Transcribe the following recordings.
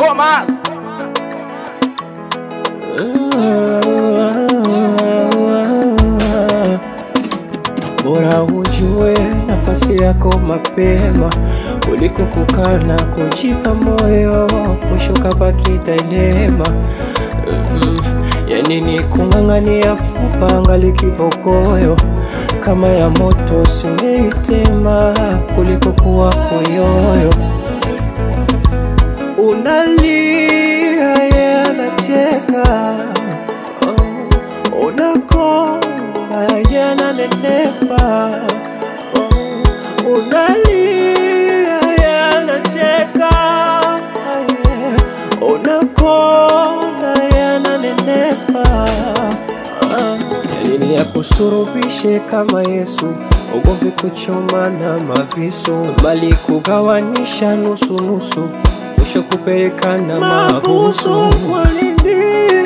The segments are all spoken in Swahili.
Thomas. Bora ujue nafasi yako mapema kuliko kukaa na kujipa moyo, mwisho kabaki dilema. Mm, yani ni kung'ang'ania fupa ngali kibogoyo, kama ya moto singeitema kuliko kuwa koyoyo. Unalia yeye anacheka, oh, unakonda yeye ananenepa, oh, unalia yeye anacheka, yeah, unakonda yeye ananenepa. Ah, ya nini ya kusurubishe kama Yesu, ugomvi kuchoma na mavisu, bali kugawanisha nusu nusu, mwisho kupelekana mabusu. Kwa nini?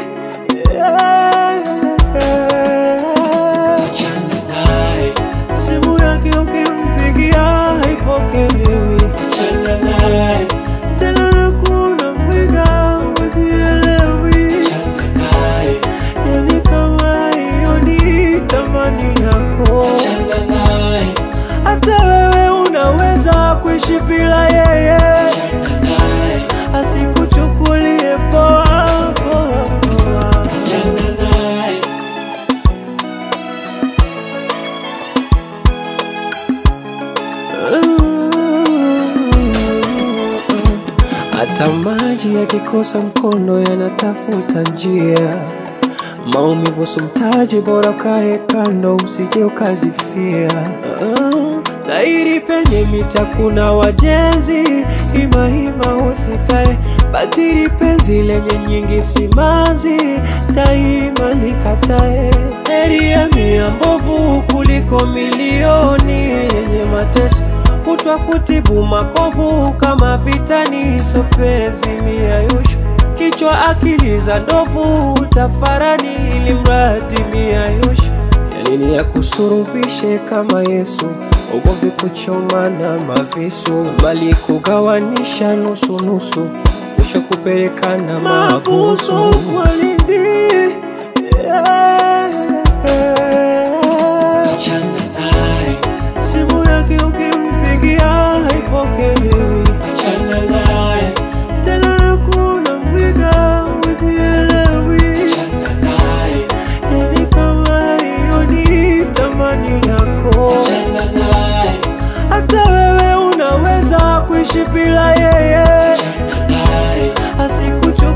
Achana naye, simu yake ukimpigia haipokelewi. Achana naye, tena nakuna mwiga ujielewi. Achana naye, yani kama hiyo ni tamani yako. Achana naye, hata wewe unaweza kuishi bila yeye. Achana naye, asikuchukulie poa poa poa. Achana naye. Hata maji yakikosa mkondo yanatafuta njia. Maumivu sumtaji, bora ukae kando, usije ukajifia. Ah, Dhahiri penye mita kuna wajenzi, imahima usikae batiri, penzi lenye nyingi simanzi, daima likatae. Heri ya mia mbovu kuliko milioni yenye mateso kutwa kutibu makovu kama vitani, sopezi miayusho kichwa akili za ndovu tafarani, ili mradi miayusho ya nini ya kusurubishe kama Yesu, ugomvi kuchoma na mavisu, bali kugawanisha nusu nusu, mwisho kupelekana mabusu. Kwa nini? Achana naye, simu yake ukimpigia haipokelewi. Achana naye, tena nakuna mwiga ujielewi. Achana naye, yani kama hiyo ni tamani yako. Achana naye, hata wewe unaweza kuishi bila yeye. Achana naye, asikuchu